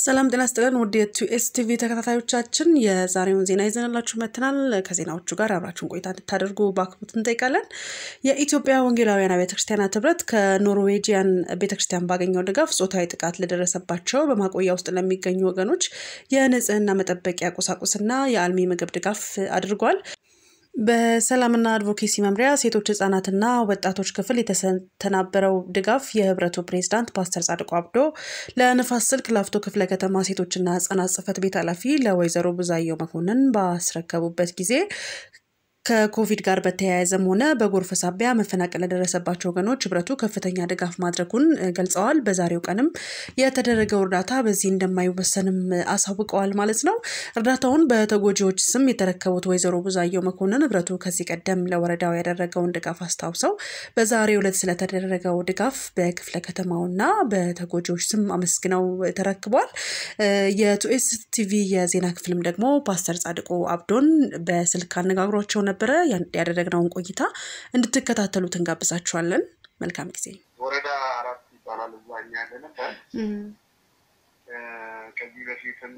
ሰላም ጤና ስጥልን ውድ የቱኤስ ቲቪ ተከታታዮቻችን የዛሬውን ዜና ይዘንላችሁ መጥተናል። ከዜናዎቹ ጋር አብራችሁን ቆይታ እንድታደርጉ በአክብሮት እንጠይቃለን። የኢትዮጵያ ወንጌላውያን ቤተ ክርስቲያናት ህብረት ከኖርዌጂያን ቤተ ክርስቲያን ባገኘው ድጋፍ ጾታዊ ጥቃት ለደረሰባቸው በማቆያ ውስጥ ለሚገኙ ወገኖች የንጽህና መጠበቂያ ቁሳቁስና የአልሚ ምግብ ድጋፍ አድርጓል። በሰላምና አድቮኬሲ መምሪያ ሴቶች ህጻናትና ወጣቶች ክፍል የተተናበረው ድጋፍ የህብረቱ ፕሬዝዳንት ፓስተር ጻድቁ አብዶ ለንፋስ ስልክ ላፍቶ ክፍለ ከተማ ሴቶችና ህጻናት ጽህፈት ቤት ኃላፊ ለወይዘሮ ብዙአየው መኮንን ባስረከቡበት ጊዜ ከኮቪድ ጋር በተያያዘም ሆነ በጎርፍ ሳቢያ መፈናቀል ለደረሰባቸው ወገኖች ህብረቱ ከፍተኛ ድጋፍ ማድረጉን ገልጸዋል። በዛሬው ቀንም የተደረገው እርዳታ በዚህ እንደማይወሰንም አሳውቀዋል ማለት ነው። እርዳታውን በተጎጂዎች ስም የተረከቡት ወይዘሮ ብዙአየው መኮንን ህብረቱ ከዚህ ቀደም ለወረዳው ያደረገውን ድጋፍ አስታውሰው በዛሬው ዕለት ስለተደረገው ድጋፍ በክፍለ ከተማውና በተጎጂዎች ስም አመስግነው ተረክቧል። የቱኤስ ቲቪ የዜና ክፍልም ደግሞ ፓስተር ጻድቁ አብዶን በስልክ አነጋግሯቸው ነበረ። ያደረግነውን ቆይታ እንድትከታተሉት እንጋብዛችኋለን። መልካም ጊዜ። ወረዳ አራት ይባላል እዛ እኛ ያለንበት። ከዚህ በፊትም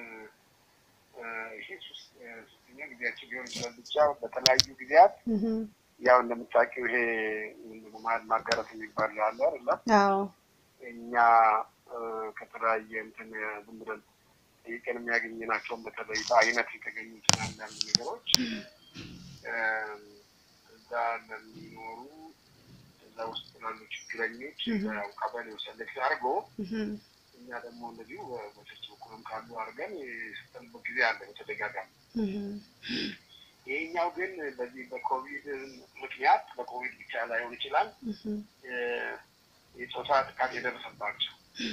ይሄ ሶስተኛ ጊዜያችን ሊሆን ይችላል። ብቻ በተለያዩ ጊዜያት ያው እንደምታውቂው ይሄ መሀል ማጋረት የሚባል አለ አይደለ? እኛ ከተለያየ እንትን ዝም ብለን ጠይቀን የሚያገኝናቸውን በተለይ በአይነት የተገኙትን አንዳንድ ነገሮች እዛ ለሚኖሩ እዛ ውስጥ ላሉ ችግረኞች ያው ቀበሌው ሰሌክት አድርጎ እኛ ደግሞ እንደዚሁ በቸርች በኩልም ካሉ አድርገን የሰጠንበት ጊዜ አለ በተደጋጋሚ። ይሄኛው ግን በዚህ በኮቪድ ምክንያት በኮቪድ ብቻ ላይሆን ይችላል የፆታ ጥቃት የደረሰባቸው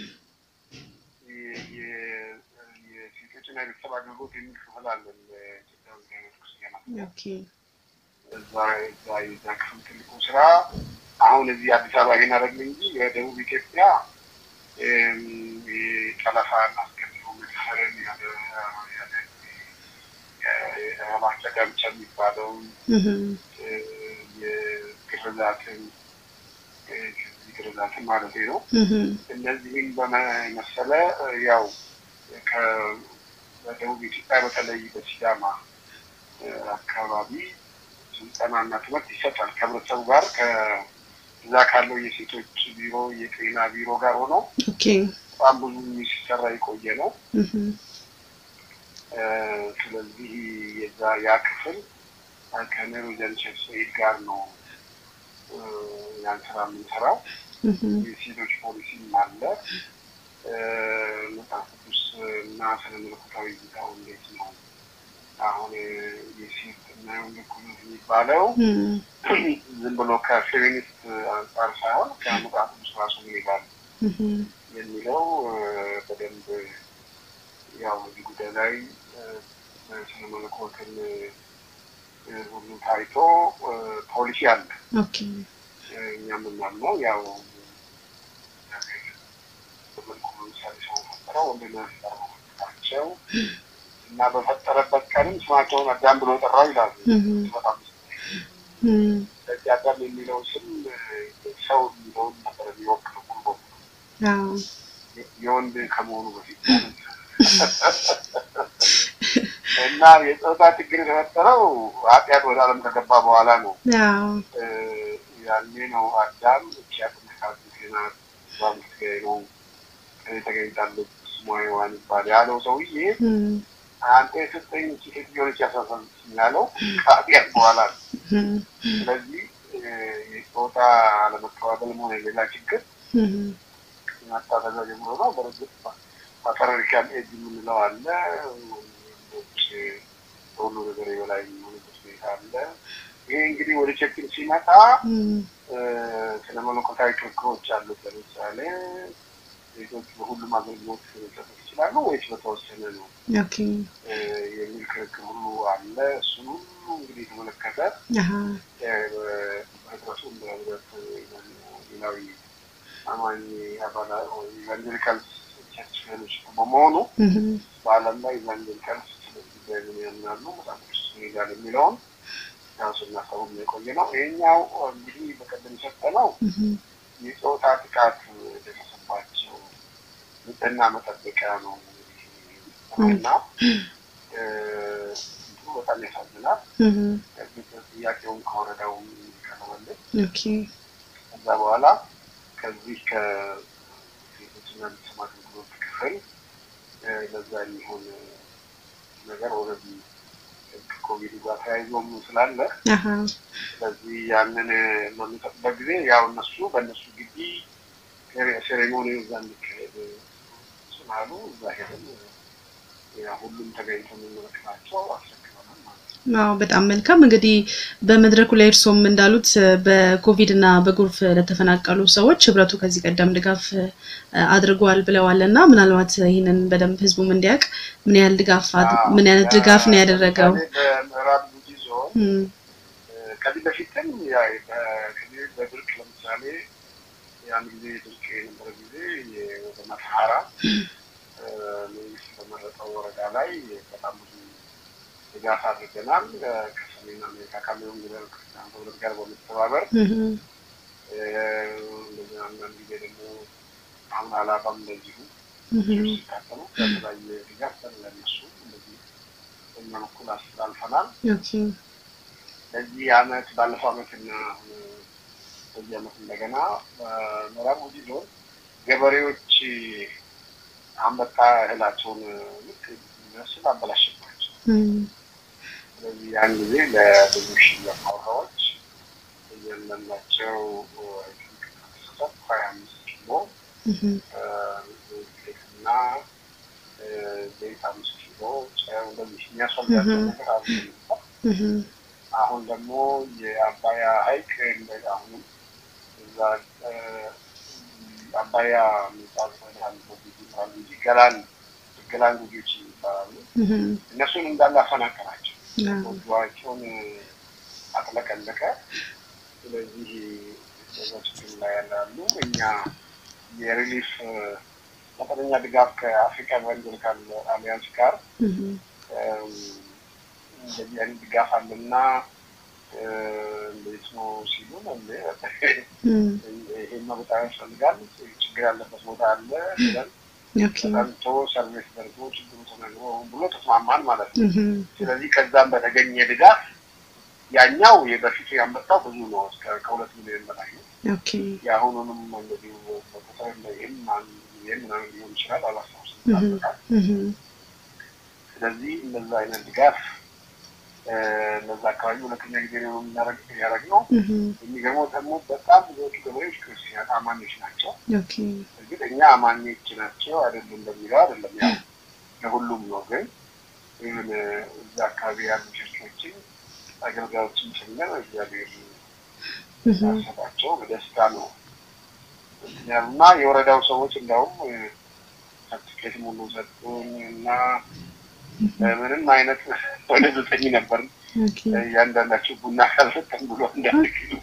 የሴቶችና የቤተሰብ አገልግሎት የሚል ክፍል አለን ኢትዮጵያ ወንጌላዊት ክርስቲያናት እዛ እዛ የዛ ክፍል ትልቁ ስራ አሁን እዚህ አዲስ አበባ ይሄን አደረግን እንጂ የደቡብ ኢትዮጵያ ጠለፋ እናስገድሎ መድፈርን ማስለጋ ብቻ የሚባለውን የግርዛትን ግርዛትን ማለት ነው። እነዚህም በመሰለ ያው በደቡብ ኢትዮጵያ በተለይ በሲዳማ አካባቢ ስልጠናና ትምህርት ይሰጣል። ከህብረተሰቡ ጋር ከዛ ካለው የሴቶች ቢሮ የጤና ቢሮ ጋር ሆኖ በጣም ብዙ ሲሰራ የቆየ ነው። ስለዚህ የዛ ያ ክፍል ከኔሮጀን ሸፍሰይድ ጋር ነው ያን ስራ የምንሰራው። የሴቶች ፖሊሲም አለ። መጽሐፍ ቅዱስ እና ስነ መለኮታዊ እይታው እንዴት ነው አሁን የሴት እና የወንድ እኩልነት የሚባለው ዝም ብሎ ከፌሚኒስት አንጻር ሳይሆን ከመጽሐፍ ቅዱስ ራሱ ይሄዳል የሚለው በደንብ ያው እዚህ ጉዳይ ላይ ስነ መለኮትን ሁሉ ታይቶ ፖሊሲ አለ። እኛ የምናምነው ያው በመልኩ ለምሳሌ ሰው ፈጠረው ወንድና ፈጠራቸው እና በፈጠረበት ቀንም ስማቸውን አዳም ብሎ ጠራው ይላሉ። በጣም ስለዚህ አዳም የሚለው ስም ሰው የሚለውን ነበር የሚወክለው ሙሉ በሙሉ የወንድ ከመሆኑ በፊት እና የፆታ ችግር የተፈጠረው ኃጢአት ወደ ዓለም ከገባ በኋላ ነው። ያኔ ነው አዳም እቺ ያጥምቃት ናት ባምስጋይ ነው ተገኝታለች ስሟ ሔዋን ይባል ያለው ሰውዬ አንተ የሰጠኝ ሴት ሊሆነች ያሳሳልችኝ ያለው ከኃጢአት በኋላ ነው። ስለዚህ የፆታ አለመከባበልም ሆነ ሌላ ችግር ማታተዛ ጀምሮ ነው። በእርግጥ ፓትሪያርካል ኤጅ የምንለው አለ። ወንዶች በሁሉ ነገር የበላይ የሚሆኑበት ሁኔታ አለ። ይሄ እንግዲህ ወደ ቸርችን ሲመጣ ስለ መለኮታዊ ክርክሮች አሉት። ለምሳሌ ሴቶች በሁሉም አገልግሎት ሊሰጡ ይችላሉ ወይስ በተወሰነ ነው የሚል ክርክር ሁሉ አለ። እሱን ሁሉ እንግዲህ የተመለከተ ህብረቱ እንደ ህብረት ሌላዊ አማኝ አባላ ኢቫንጀሊካልስ ቸርች ፌሎሺፕ በመሆኑ በዓለም ላይ ኢቫንጀሊካልስ ስለዚህ በምን ያምናሉ መጽሐፍ ቅዱስ ይሄዳል የሚለውን ራሱ እናሰቡ የቆየ ነው። ይሄኛው እንግዲህ በቀደም የሰጠነው የፆታ ጥቃት የደረሰባቸው ንጽህና መጠበቂያ ነው የተፈጸመው እና እንትኑ በጣም ያሳዝናል። ጥያቄውን ከወረዳው ቀረበልን። ከዛ በኋላ ከዚህ ከሴቶችና ቤተሰብ አገልግሎት ክፍል ለዛ የሚሆን ነገር ኦልሬዲ ከኮቪድ ጋር ተያይዞም ስላለ ስለዚህ ያንን በሚሰጡበት ጊዜ ያው እነሱ በእነሱ ግቢ ሴሬሞኒ እዛ እንዲካሄድ ስላሉ እዛ ሄደን ሁሉም ተገኝቶ የሚመለከታቸው አስረክበናል ማለት ነው። አዎ በጣም መልካም። እንግዲህ በመድረኩ ላይ እርሶም እንዳሉት በኮቪድ እና በጎርፍ ለተፈናቀሉ ሰዎች ህብረቱ ከዚህ ቀደም ድጋፍ አድርጓል ብለዋል እና ምናልባት ይህንን በደንብ ህዝቡም እንዲያውቅ ምን ያህል ድጋፍ ምን አይነት ድጋፍ ነው ያደረገው? በምዕራብ ጉጂ ዞን ከዚህ በፊትም ከዚህ በድርቅ ለምሳሌ ያን ጊዜ ድርቅ የነበረ ጊዜ ወደ መተሐራ መንግስት በመረጠው ወረዳ ላይ በጣም ብዙ ድጋፍ አድርገናል። ከሰሜን አሜሪካ ካለው ወንጌላዊ ክርስቲያን ህብረት ጋር በመተባበር እንደዚህ አንዳንድ ጊዜ ደግሞ አሁን አላባም እንደዚሁ ሲካተሉ ከተለያየ ድጋፍ ለነሱ እንደዚህ በኛ በኩል አስተላልፈናል። በዚህ አመት ባለፈው አመትና በዚህ አመት እንደገና በምዕራብ ጉጂ ዞን ገበሬዎች አንበጣ እህላቸውን ልክ የሚመስል አበላሸባቸው። ስለዚህ ያን ጊዜ ለብዙ ሺህ አባወራዎች እያንዳንዳቸው ተሰጠት ሀያ አምስት ኪሎ ዱቄትና ዘይት አምስት ኪሎ ጨው እንደዚህ የሚያስፈልጋቸው ነገር አሉ። አሁን ደግሞ የአባያ ሐይቅ አሁንም እዛ አባያ የሚባል ወደአንድ ይባሉ እንጂ ገላን ገላን ጉጆች ይባላሉ። እነሱን እንዳለ አፈናቀላቸው፣ ጎጆዋቸውን አጥለቀለቀ። ስለዚህ በዛ ችግር ላይ ያላሉ እኛ የሪሊፍ መጠነኛ ድጋፍ ከአፍሪካ ኢቫንጀሊካል አሊያንስ ጋር እንደዚህ አይነት ድጋፍ አለና እንዴት ነው ሲሉን ይሄማ በጣም ያስፈልጋል፣ ችግር ያለበት ቦታ አለ ብለን ተጠንቶ ሰርቬስ ደርጎ ችግሩ ተነግሮ ብሎ ተስማማን ማለት ነው። ስለዚህ ከዛም በተገኘ ድጋፍ ያኛው የበፊቱ ያመጣው ብዙ ነው፣ እስከ ከሁለት ሚሊዮን በላይ ነው። የአሁኑንም እንደዚሁ በቁጥር ይህም ይህም ምናምን ሊሆን ይችላል አላስታውስም። ስለዚህ እንደዛ አይነት ድጋፍ እነዛ አካባቢ ሁለተኛ ጊዜ ነው ያደረግነው። የሚገርመው ደግሞ በጣም ብዙዎቹ ገበሬዎች ክርስቲያን አማኞች ናቸው። እርግጥ እኛ አማኞች ናቸው አይደሉም በሚለው አይደለም፣ ያው ለሁሉም ነው። ግን ይህን እዛ አካባቢ ያሉ ቸርቾችን አገልጋዮችን ጭምር እግዚአብሔር ያሰባቸው በደስታ ነው እና የወረዳው ሰዎች እንዲያውም ሰርቲፊኬት ሙሉ ሰጡን እና ምንም አይነት ወደ ዘጠኝ ነበር እያንዳንዳቸው ቡና ካልሰጠን ብሎ እንዳንድ ኪሎ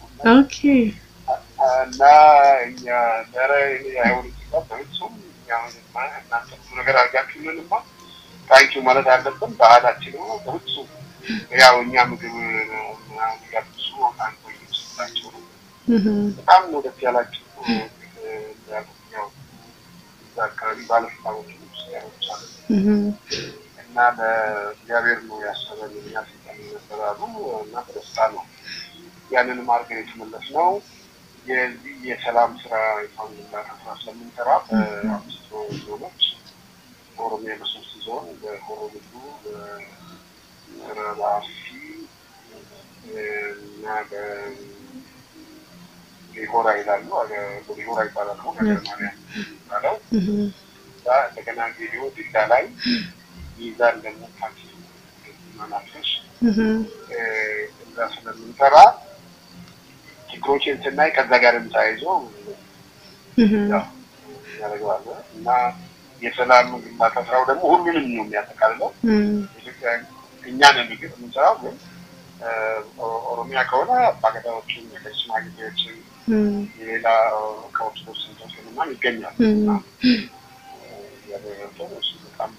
እና እኛ ኧረ አይሆን ሲባል በፍጹም እናንተ ብዙ ነገር አድርጋችሁልንማ ታንኪው ማለት አለብን። ባህላችን ነው። በፍጹም ያው እኛ ምግብ ያብሱ አንተ ስላቸው ነው። በጣም ነው ደስ ያላቸው። ያው እዛ አካባቢ ባለስልጣኖች ያሮች አሉ እና ለእግዚአብሔር ነው ያሰበን እኛ ስልጣን ነበራሉ እና በደስታ ነው ያንንም አድርገን የተመለስ ነው። የዚህ የሰላም ስራ የፋንግላ ስራ ስለምንሰራ በአምስት ዞኖች በኦሮሚያ በሶስት ዞን በሆሮ ጉዱሩ፣ በምዕራብ አርሲ እና በሊሆራ ይላሉ። በሊሆራ ይባላል ነው ሀገረ ማርያም ይባለው እንደገና ጌዲዮ ዲላ ላይ ሚዛን ደግሞ ታክሲ መናፈሽ እዛ ስለምንሰራ ችግሮችን ስናይ ከዛ ጋርም ተያይዞ ያደርገዋለ እና የሰላም ግንባታ ስራው ደግሞ ሁሉንም ነው የሚያጠቃልለው። ኢትዮጵያ እኛ ነን እርግጥ የምንሰራው ግን ኦሮሚያ ከሆነ አባገዳዎችን፣ የከ ሽማግሌዎችን፣ የሌላ ከኦርቶዶክስ ንቶስልማ ይገኛል እና በጣም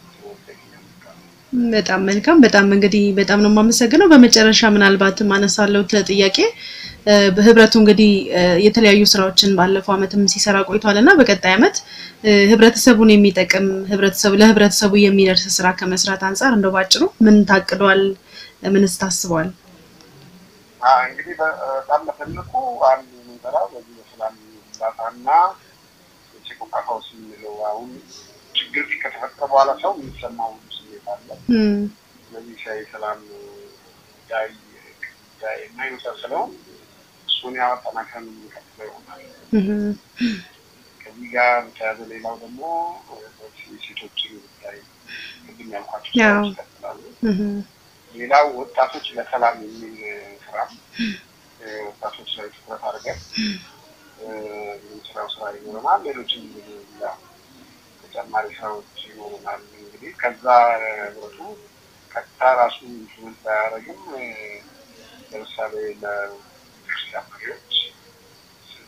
በጣም መልካም። በጣም እንግዲህ በጣም ነው የማመሰግነው። በመጨረሻ ምናልባት ማነሳለው ጥያቄ ህብረቱ እንግዲህ የተለያዩ ስራዎችን ባለፈው ዓመትም ሲሰራ ቆይቷል እና በቀጣይ ዓመት ህብረተሰቡን የሚጠቅም ህብረተሰቡ ለህብረተሰቡ የሚደርስ ስራ ከመስራት አንጻር እንደው ባጭሩ ምን ታቅዷል? ምንስ ታስበዋል? እንግዲህ በጣም በትልቁ አንድ የምንሰራው በዚህ በሰላም ግንባታና የሰቆቃ ፈውስ የምንለው አሁን ችግር ከተፈጠረ በኋላ ሰው የሚሰማው ስሜት አለ። ስለዚህ ሻይ ሰላም ጉዳይ ጉዳይ እና የመሳሰለውን እሱን ያወጣናከን የሚቀጥለው ይሆናል። ከዚህ ጋር በተያያዘ ሌላው ደግሞ የሴቶችን ጉዳይ ቅድም ያልኳቸው ስራዎች ይቀጥላሉ። ሌላው ወጣቶች ለሰላም የሚል ስራ ወጣቶች ላይ ትኩረት አድርገን የምንሰራው ስራ ይኖረናል። ሌሎችም ተጨማሪ ስራዎች ይኖረናል። እንግዲህ ከዛ ህብረቱ ቀጥታ ራሱ ኢንፍሉዌንስ ባያደርግም ለምሳሌ ለቤተክርስቲያን መሪዎች ስለ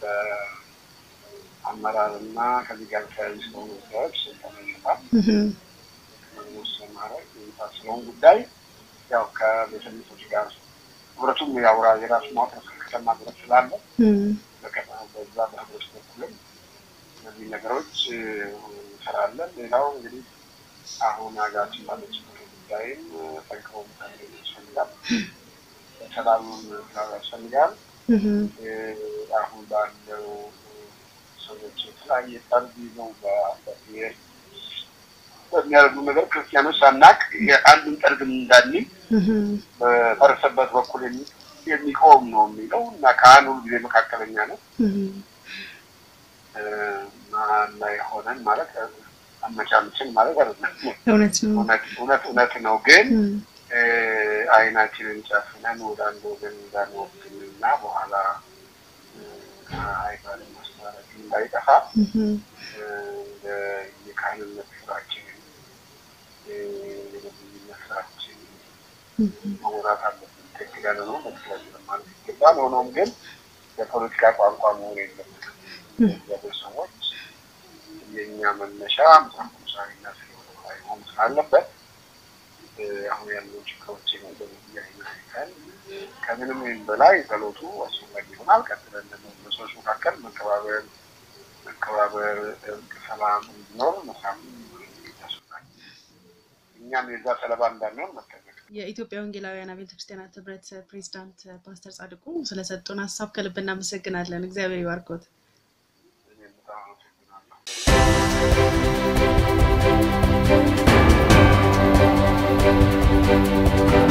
አመራር እና ከዚህ ጋር ተያያዥ ስለሆኑ ጉዳዮች ስልጠና ይሰጣል። መወሰን ማድረግ የመሳሰለውን ጉዳይ ያው ከቤተ እምነቶች ጋር ህብረቱም ያውራ የራሱ ማውጣት ከተማ ህብረት ስላለ በዛ በህብረቱ በኩልም እነዚህ ነገሮች እንሰራለን። ሌላው እንግዲህ አሁን ሀገራችን ባለችበት ጉዳይም ጠንክሮ ያስፈልጋል፣ ሰላሙን ያስፈልጋል። አሁን ባለው ሰዎች የተለያየ ጠርዝ ይዘው በብሔር በሚያደርጉ ነገር ክርስቲያኖች ሳናቅ የአንድን ጠርግ እንዳንል በፈረሰበት በኩል የሚቆም ነው የሚለው እና ከአንድ ሁሉ ጊዜ መካከለኛ ነው መሀል ላይ ሆነን ማለት አመቻምችን ማለት አይደለም። እውነት እውነት ነው። ግን አይናችንን ጨፍነን ወደ አንድ ወገን እንዳንወግን እና በኋላ ሃይማኖት ማስተላለፍ እንዳይጠፋ የካህንነት ስራችንን የነብይነት ስራችን መወራት አለብን። ትክክል ያለ ነው መትክክል ማለት ይገባል። ሆኖም ግን የፖለቲካ ቋንቋ መሆን የለበትም። እግዚአብሔር ሰዎች የእኛ መነሻ መጽሐፍ ቅዱሳዊና ስለሆነ መሆን ስላለበት አሁን ያለው ችግሮችን በዚህ አይነት አይተን ከምንም በላይ ጸሎቱ አስፈላጊ ይሆናል። ቀጥለን ደግሞ በሰዎች መካከል መከባበር መከባበር፣ እርቅ፣ ሰላም እንዲኖር መስራት ያስፈልጋል። እኛም የዛ ሰለባ እንዳንሆን መጠንቀቅ። የኢትዮጵያ ወንጌላውያን አብያተ ክርስቲያናት ህብረት ፕሬዚዳንት ፓስተር ጻድቁ ስለሰጡን ሀሳብ ከልብ እናመሰግናለን። እግዚአብሔር ይባርኮት። እኔም በጣም አመሰግናለሁ።